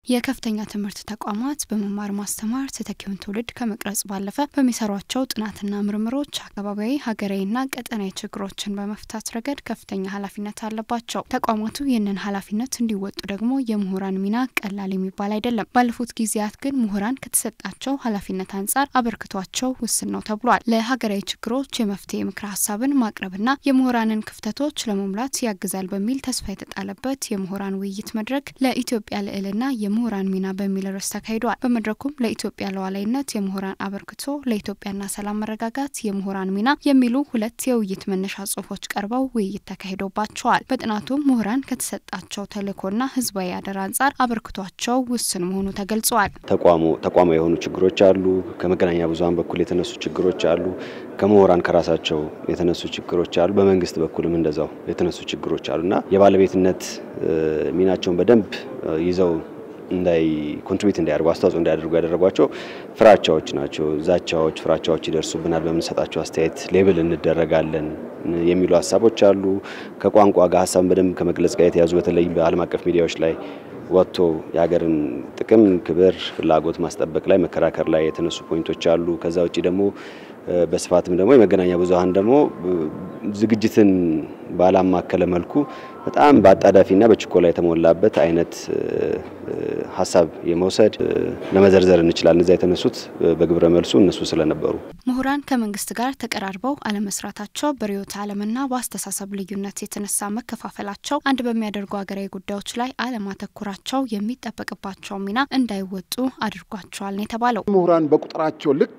የከፍተኛ ትምህርት ተቋማት በመማር ማስተማር ተተኪውን ትውልድ ከመቅረጽ ባለፈ በሚሰሯቸው ጥናትና ምርምሮች አካባቢያዊ፣ ሀገራዊና ቀጠናዊ ችግሮችን በመፍታት ረገድ ከፍተኛ ኃላፊነት አለባቸው። ተቋማቱ ይህንን ኃላፊነት እንዲወጡ ደግሞ የምሁራን ሚና ቀላል የሚባል አይደለም። ባለፉት ጊዜያት ግን ምሁራን ከተሰጣቸው ኃላፊነት አንጻር አበርክቷቸው ውስን ነው ተብሏል። ለሀገራዊ ችግሮች የመፍትሄ ምክረ ሀሳብን ማቅረብና የምሁራንን ክፍተቶች ለመሙላት ያግዛል በሚል ተስፋ የተጣለበት የምሁራን ውይይት መድረክ ለኢትዮጵያ ልዕልና የምሁራን ሚና በሚል ርዕስ ተካሂዷል። በመድረኩም ለኢትዮጵያ ሉዓላዊነት የምሁራን አበርክቶ፣ ለኢትዮጵያና ሰላም መረጋጋት የምሁራን ሚና የሚሉ ሁለት የውይይት መነሻ ጽሁፎች ቀርበው ውይይት ተካሂዶባቸዋል። በጥናቱም ምሁራን ከተሰጣቸው ተልዕኮና ህዝባዊ አደራ አንጻር አበርክቷቸው ውስን መሆኑ ተገልጿል። ተቋሙ ተቋማዊ የሆኑ ችግሮች አሉ። ከመገናኛ ብዙኃን በኩል የተነሱ ችግሮች አሉ። ከምሁራን ከራሳቸው የተነሱ ችግሮች አሉ። በመንግስት በኩልም እንደዛው የተነሱ ችግሮች አሉና የባለቤትነት ሚናቸውን በደንብ ይዘው እንዳይ ኮንትሪቢዩት እንዲያደርጉ አስተዋጽኦ እንዲያደርጉ ያደረጓቸው ፍራቻዎች ናቸው። ዛቻዎች፣ ፍራቻዎች ይደርሱብናል፣ በምንሰጣቸው አስተያየት ሌብል እንደረጋለን የሚሉ ሀሳቦች አሉ። ከቋንቋ ጋር ሀሳብን በደንብ ከመግለጽ ጋር የተያዙ በተለይ በዓለም አቀፍ ሚዲያዎች ላይ ወጥቶ የሀገርን ጥቅም፣ ክብር፣ ፍላጎት ማስጠበቅ ላይ መከራከር ላይ የተነሱ ፖይንቶች አሉ። ከዛ ውጭ ደግሞ በስፋትም ደግሞ የመገናኛ ብዙኃን ደግሞ ዝግጅትን ባላማከለ መልኩ በጣም በአጣዳፊና በችኮላ የተሞላበት አይነት ሀሳብ የመውሰድ ለመዘርዘር እንችላለን። እዚያ የተነሱት በግብረ መልሱ እነሱ ስለነበሩ ምሁራን ከመንግስት ጋር ተቀራርበው አለመስራታቸው፣ በርዕዮተ ዓለምና በአስተሳሰብ ልዩነት የተነሳ መከፋፈላቸው፣ አንድ በሚያደርጉ ሀገራዊ ጉዳዮች ላይ አለማተኩራቸው የሚጠበቅባቸው ሚና እንዳይወጡ አድርጓቸዋል ነው የተባለው። ምሁራን በቁጥራቸው ልክ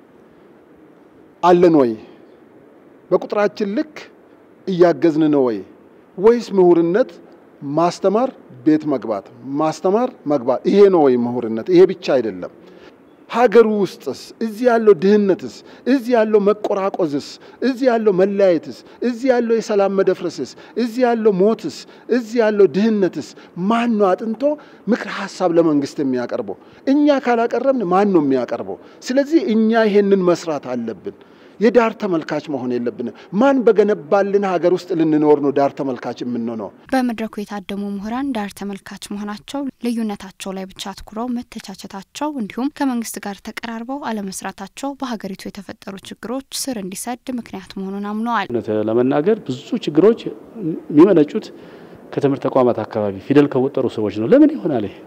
አለን ወይ? በቁጥራችን ልክ እያገዝን ነው ወይ? ወይስ ምሁርነት ማስተማር፣ ቤት መግባት፣ ማስተማር፣ መግባት ይሄ ነው ወይ ምሁርነት? ይሄ ብቻ አይደለም። ሀገሩ ውስጥስ እዚህ ያለው ድህነትስ፣ እዚህ ያለው መቆራቆዝስ፣ እዚህ ያለው መለያየትስ፣ እዚህ ያለው የሰላም መደፍረስስ፣ እዚህ ያለው ሞትስ፣ እዚህ ያለው ድህነትስ ማን ነው አጥንቶ ምክር ሀሳብ ለመንግስት የሚያቀርበው? እኛ ካላቀረብን ማን ነው የሚያቀርበው? ስለዚህ እኛ ይሄንን መስራት አለብን። የዳር ተመልካች መሆን የለብንም። ማን በገነባልን ሀገር ውስጥ ልንኖር ነው ዳር ተመልካች የምንሆነው? በመድረኩ የታደሙ ምሁራን ዳር ተመልካች መሆናቸው፣ ልዩነታቸው ላይ ብቻ አትኩረው መተቻቸታቸው፣ እንዲሁም ከመንግስት ጋር ተቀራርበው አለመስራታቸው በሀገሪቱ የተፈጠሩ ችግሮች ስር እንዲሰድ ምክንያት መሆኑን አምነዋል። እውነት ለመናገር ብዙ ችግሮች የሚመነጩት ከትምህርት ተቋማት አካባቢ ፊደል ከወጠሩ ሰዎች ነው። ለምን ይሆናል ይሄ?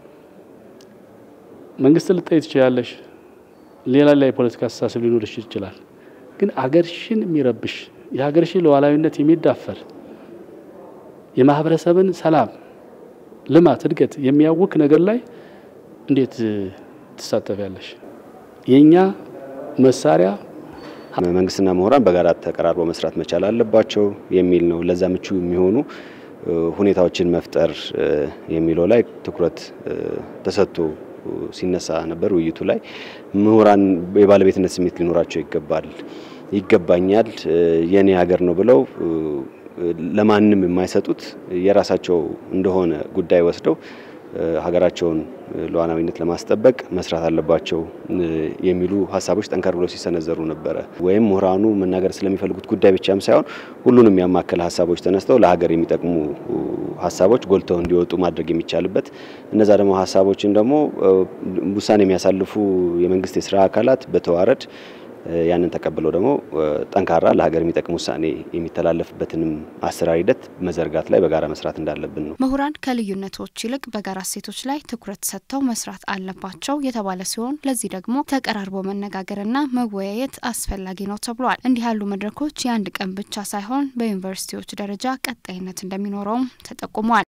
መንግስት ልጠይ ትችላለሽ። ሌላ ሌላ የፖለቲካ አስተሳሰብ ሊኖርሽ ይችላል ግን አገርሽን የሚረብሽ የሀገርሽን ሉዓላዊነት የሚዳፈር የማህበረሰብን ሰላም፣ ልማት፣ እድገት የሚያውክ ነገር ላይ እንዴት ትሳተፊያለሽ? የእኛ መሳሪያ መንግስትና ምሁራን በጋራ ተቀራርበው መስራት መቻል አለባቸው የሚል ነው። ለዛ ምቹ የሚሆኑ ሁኔታዎችን መፍጠር የሚለው ላይ ትኩረት ተሰጥቶ ሲነሳ ነበር። ውይይቱ ላይ ምሁራን የባለቤትነት ስሜት ሊኖራቸው ይገባል፣ ይገባኛል፣ የኔ ሀገር ነው ብለው ለማንም የማይሰጡት የራሳቸው እንደሆነ ጉዳይ ወስደው ሀገራቸውን ሉዓላዊነት ለማስጠበቅ መስራት አለባቸው የሚሉ ሀሳቦች ጠንከር ብለው ሲሰነዘሩ ነበረ። ወይም ምሁራኑ መናገር ስለሚፈልጉት ጉዳይ ብቻም ሳይሆን ሁሉንም ያማከለ ሀሳቦች ተነስተው ለሀገር የሚጠቅሙ ሀሳቦች ጎልተው እንዲወጡ ማድረግ የሚቻልበት እነዛ ደግሞ ሀሳቦችን ደግሞ ውሳኔ የሚያሳልፉ የመንግስት የስራ አካላት በተዋረድ ያንን ተቀብለው ደግሞ ጠንካራ ለሀገር የሚጠቅም ውሳኔ የሚተላለፍበትንም አሰራር ሂደት መዘርጋት ላይ በጋራ መስራት እንዳለብን ነው። ምሁራን ከልዩነቶች ይልቅ በጋራ እሴቶች ላይ ትኩረት ሰጥተው መስራት አለባቸው የተባለ ሲሆን ለዚህ ደግሞ ተቀራርቦ መነጋገርና መወያየት አስፈላጊ ነው ተብሏል። እንዲህ ያሉ መድረኮች የአንድ ቀን ብቻ ሳይሆን በዩኒቨርሲቲዎች ደረጃ ቀጣይነት እንደሚኖረውም ተጠቁሟል።